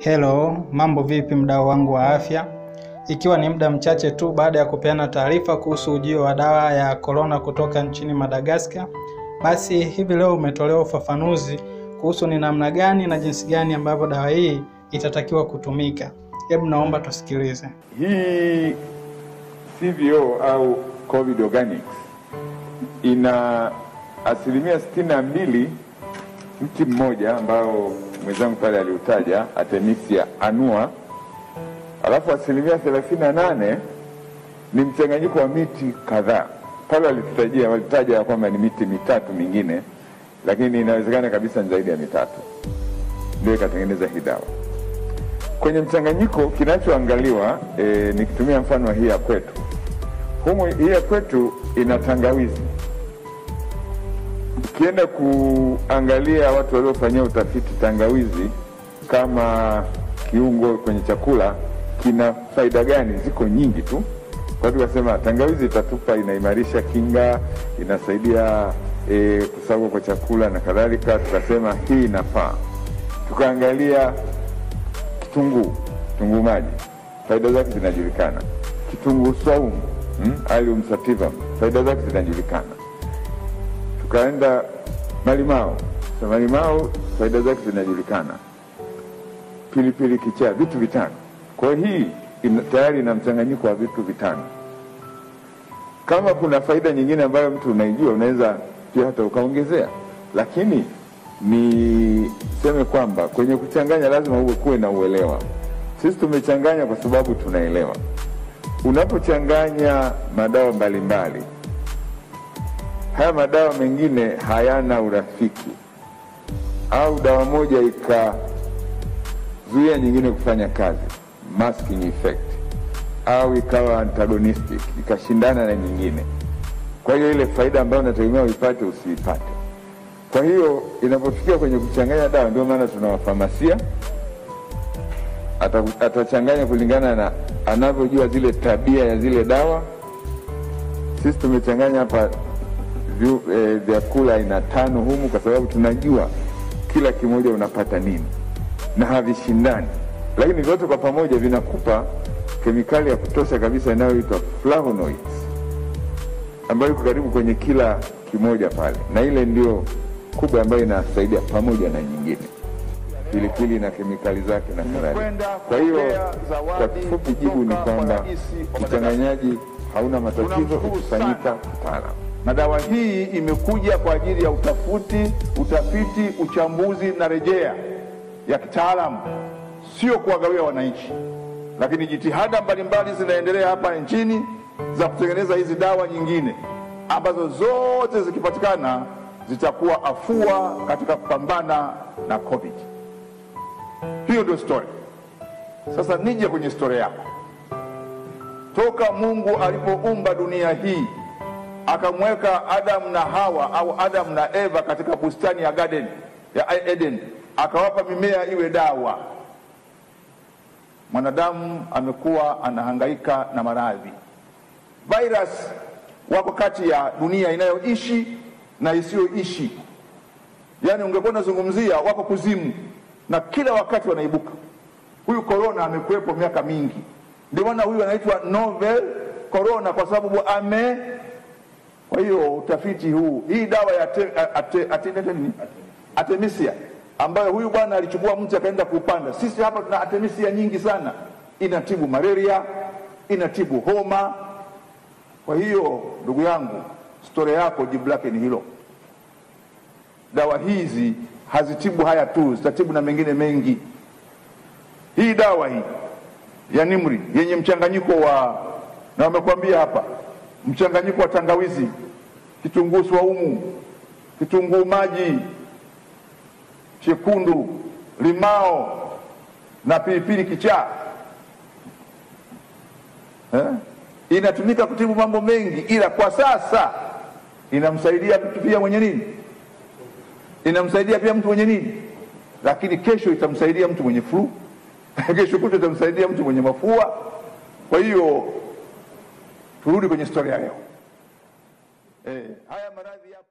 Hello, mambo vipi mdau wangu wa afya? Ikiwa ni muda mchache tu baada ya kupeana taarifa kuhusu ujio wa dawa ya korona kutoka nchini Madagascar, basi hivi leo umetolewa ufafanuzi kuhusu ni namna gani na jinsi gani ambavyo dawa hii itatakiwa kutumika. Hebu naomba tusikilize. Hii CVO au COVID Organics ina asilimia sitini na mbili mti mmoja ambao mwenzangu pale aliutaja Artemisia annua, alafu asilimia thelathini na nane ni mchanganyiko wa miti kadhaa. Pale walitutajia walitaja ya kwamba ni miti mitatu mingine, lakini inawezekana kabisa ni zaidi ya mitatu, ndio ikatengeneza hii dawa. Kwenye mchanganyiko kinachoangaliwa e, nikitumia mfano wa hii ya kwetu humu, hii ya kwetu ina tangawizi. Ukienda kuangalia watu waliofanyia utafiti tangawizi kama kiungo kwenye chakula kina faida gani, ziko nyingi tu. Kwa hiyo tukasema tangawizi itatupa, inaimarisha kinga, inasaidia e, kusagwa kwa chakula na kadhalika. Tukasema hii inafaa. Tukaangalia kitunguu, kitunguu maji, faida zake zinajulikana. Kitunguu swaumu, hmm, Allium sativum, faida zake zinajulikana. Tukaenda malimao, so malimao faida zake zinajulikana. Pilipili kichaa, vitu vitano. Kwa hiyo hii ina, tayari ina mchanganyiko wa vitu vitano. Kama kuna faida nyingine ambayo mtu unaijua, unaweza pia hata ukaongezea, lakini niseme kwamba kwenye kuchanganya lazima uwe kuwe na uelewa. Sisi tumechanganya kwa sababu tunaelewa. Unapochanganya madawa mbalimbali, haya madawa mengine hayana urafiki, au dawa moja ikazuia nyingine kufanya kazi, masking effect, au ikawa antagonistic ikashindana na nyingine. Kwa hiyo ile faida ambayo unategemea uipate usiipate. Kwa hiyo inapofikia kwenye kuchanganya dawa, ndio maana tuna wafamasia atachanganya kulingana na anavyojua zile tabia ya zile dawa. Sisi tumechanganya hapa e, vyakula aina tano humu, kwa sababu tunajua kila kimoja unapata nini na havishindani, lakini vyote kwa pamoja vinakupa kemikali ya kutosha kabisa inayoitwa flavonoids ambayo iko karibu kwenye kila kimoja pale, na ile ndio kubwa ambayo inasaidia pamoja na nyingine pilipili na kemikali zake na kadhalika. Kwa hiyo kwa kifupi, jibu ni kwamba uchanganyaji hauna matatizo ukifanyika kitaalamu. Na dawa hii imekuja kwa ajili ya utafuti, utafiti, uchambuzi na rejea ya kitaalamu, sio kuwagawia wananchi. Lakini jitihada mbalimbali zinaendelea hapa nchini za kutengeneza hizi dawa nyingine ambazo zote zikipatikana zitakuwa afua katika kupambana na COVID. Hiyo ndio story. Sasa nije kwenye story yako. Toka Mungu alipoumba dunia hii akamweka Adamu na Hawa au Adamu na Eva katika bustani ya garden ya Eden, akawapa mimea iwe dawa. Mwanadamu amekuwa anahangaika na maradhi. Virus wako kati ya dunia inayoishi na isiyoishi. Yaani ungekuwa unazungumzia wako kuzimu na kila wakati wanaibuka. Huyu korona amekuwepo miaka mingi, ndio maana huyu anaitwa novel corona kwa sababu ame. Kwa hiyo utafiti huu, hii dawa ya ate, ate, ate, ate, Artemisia ambayo huyu bwana alichukua mti akaenda kuupanda. Sisi hapa tuna Artemisia nyingi sana, inatibu malaria, inatibu homa. Kwa hiyo ndugu yangu, stori yako jibu lake ni hilo. Dawa hizi hazitibu haya tu, zitatibu na mengine mengi. Hii dawa hii ya Nimri yenye mchanganyiko wa na wamekwambia hapa, mchanganyiko wa tangawizi, kitunguu swaumu, kitunguu maji chekundu, limao na pilipili kichaa eh? Inatumika kutibu mambo mengi, ila kwa sasa inamsaidia mtu pia mwenye nini inamsaidia pia mtu mwenye nini, lakini kesho itamsaidia mtu mwenye flu kesho kuto itamsaidia mtu mwenye mafua. Kwa hiyo turudi kwenye historia leo. Eh, haya maradhi